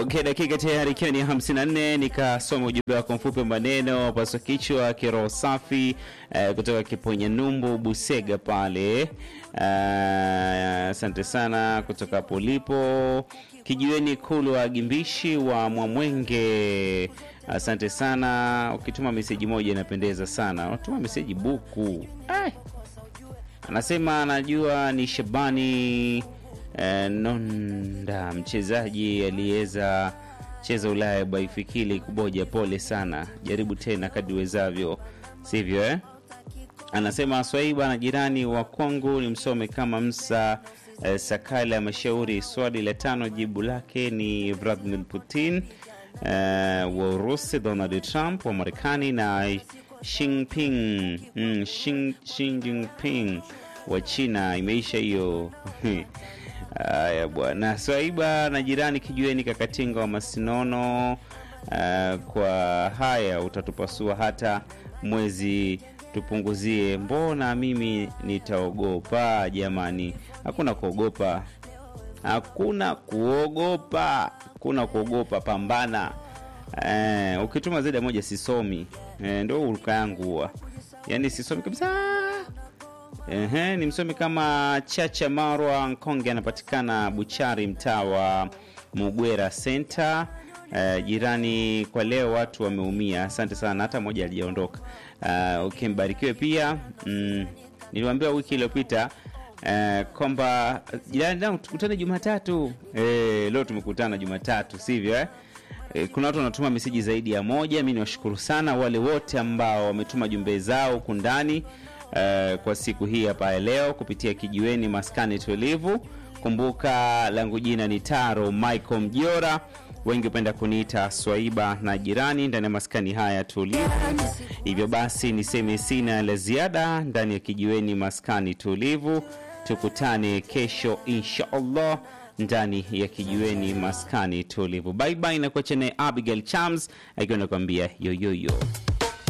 Okay, dakika tayari ikiwa ni 54 nikasoma ujumbe wako mfupi maneno paswa kichwa kiroho safi eh, kutoka Kiponya Numbu Busega pale. Asante sana kutoka hapo ulipo kijiweni kulu wa Gimbishi wa Mwamwenge. Asante sana, ukituma meseji moja inapendeza sana, unatuma meseji buku. Ai. Anasema anajua ni Shabani eh, Nonda mchezaji aliyeweza cheza Ulaya Baifikili kuboja. Pole sana, jaribu tena kadri wezavyo, sivyo eh? Anasema Swaiba na jirani wa kwangu ni msome kama Msa eh, Sakala Mashauri. Swali la tano jibu lake ni Vladimir Putin eh, wa Urusi, Donald Trump wa Marekani na Xi Jinping mm, Xi, Xi Jinping wa China. Imeisha hiyo. Haya bwana Swaiba na jirani kijueni Kakatinga wa Masinono. Uh, kwa haya utatupasua hata mwezi tupunguzie, mbona mimi nitaogopa? Jamani, hakuna kuogopa, hakuna kuogopa, hakuna kuogopa, pambana. Eh, ukituma zaidi ya moja sisomi. Eh, ndio uruka yangu huwa, yaani sisomi kabisa. Ehe, ni msomi kama Chacha Marwa Nkonge, anapatikana Buchari, mtaa wa Mugwera Center. Uh, jirani kwa leo watu wameumia. Asante sana, hata mmoja alijaondoka. Uh, okay, mbarikiwe pia. Mm, niliwaambia wiki iliyopita uh, kwamba jirani nao tukutane Jumatatu. Eh, leo tumekutana Jumatatu, sivyo eh? Eh, kuna watu wanatuma meseji zaidi ya moja. Mi niwashukuru sana wale wote ambao wametuma jumbe zao huku ndani uh, kwa siku hii hapa ya leo kupitia kijiweni maskani tulivu. Kumbuka langu jina ni Taro Michael Mjora, wengi hupenda kuniita Swaiba na jirani ndani ya maskani haya tulivu. Hivyo basi niseme sina la ziada ndani ya kijiweni maskani tulivu. Tukutane kesho insha Allah ndani ya kijiweni maskani tulivu. Bye bye, na kuacha naye Abigail Chams akiwa nakwambia yoyoyo.